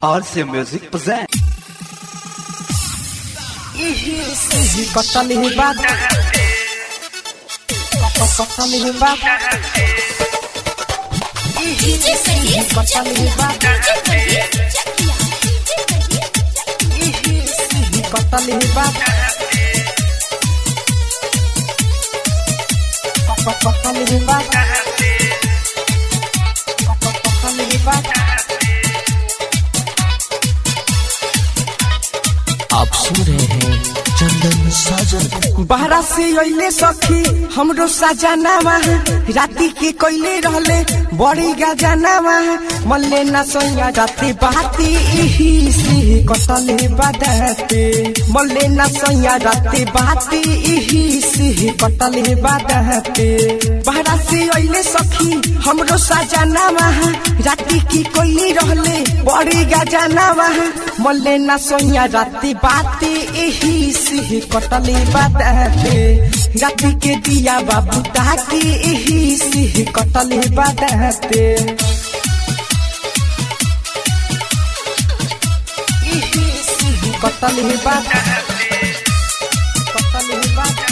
RC Music present. Kotali hebat Kotali hebat DJ Feliz Kotali hebat Kotali hebat Kotali hebat Kotali hebat आप सुन रहे हैं चंदन साजन बहरा से अइले सखी हमरो सजनावा राती के कोइले रहले बड़ी गजनावा मल्ले न सोया राती बाती इही से कटले बदते मल्ले न सोया राती बाती इही से कटले बदते बहरा से अइले सखी हमरो सजनावा राती की कोइले रहले बड़ी गजनावा मल्ले न सोया राती बाती इही से कटले बदते राती के दिया बाबू ताकि इही से कटले बदते इही से कटले बदते कटले बदते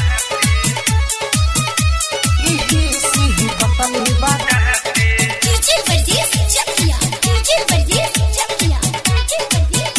इही से कटले बदते DJ Feliz Chakia DJ Feliz Chakia DJ Feliz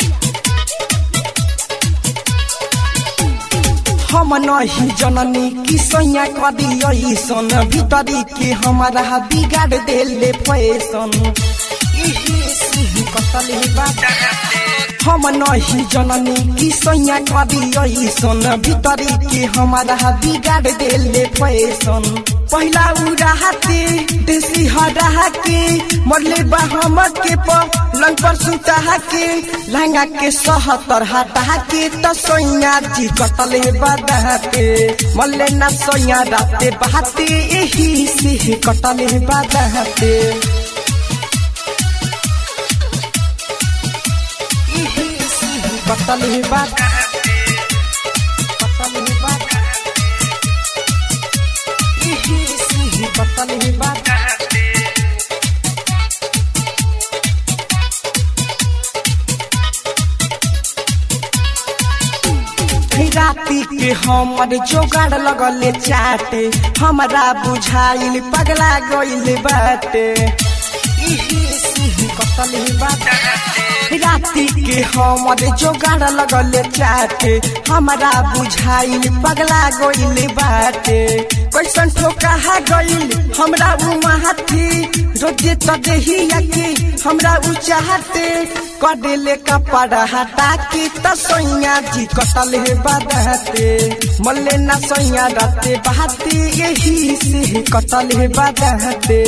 हम नहीं जननी की सैया कदी ऐसन भीतरी के हमारा बिगाड़ देले फैसन इही से कटले बदते हम नहीं जननी की सैया कदी ऐसन भीतरी के हमारा बिगाड़ देले फैसन पहला उड़ाते देसी हरा के मरले बा हम के पलंग पर सुता के लहंगा के सहतर हटा के तो सैया जी कटले बदते मरले ना सैया राते बहाते यही से कटले बदते कटल ही बात कटल ही बात इही सी कटल ही बात राती के हमर जोगाड़ लगले चाटे हमरा बुझाइल पगला गइल बाटे इही सी कटल ही बात राती के हमर जोगाड़ लगल चाटे हमरा बुझाइल पगला गइल बाटे कैसन ठोका गइल हमरा उ माथी रोजे त देहिया के हमरा उ चाहते कडेले कपड़ा हटा के त सैया जी कटल हे बदहते मल्ले ना सैया राते बहाते यही से कटल हे बदहते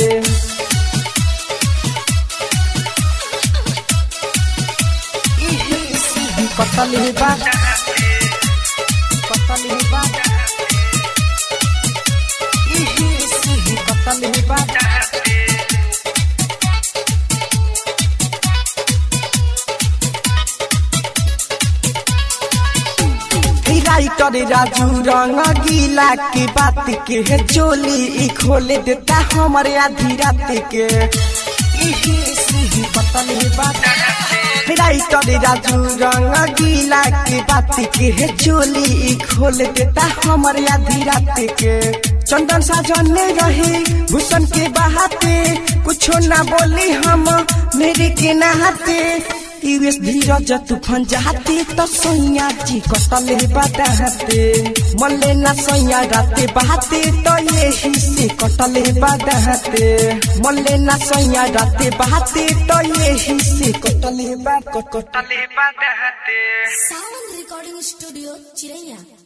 कटल ही बात कटल ही बात इही सी कटल ही बात राइटर राजू रंग गीला की बात के है चोली ई खोले देता हमारे आधी रात के इही सी कटल ही बात राइटर राजू रंग गीला के बात के है चोली ई खोल देता हमारे आधी रात के चंदन साजन में रहे भूषण के बहाते कुछो ना बोली हम मेरे के नहाते यूएस धीरज तूफान जाते तो सैया जी कटल बदहते मल्ले ना सैया राते बहाते तो यही से कटल बदहते मल्ले ना सैया राते बहाते तो यही से कटल बा कटल Sound Recording Studio Chiraiya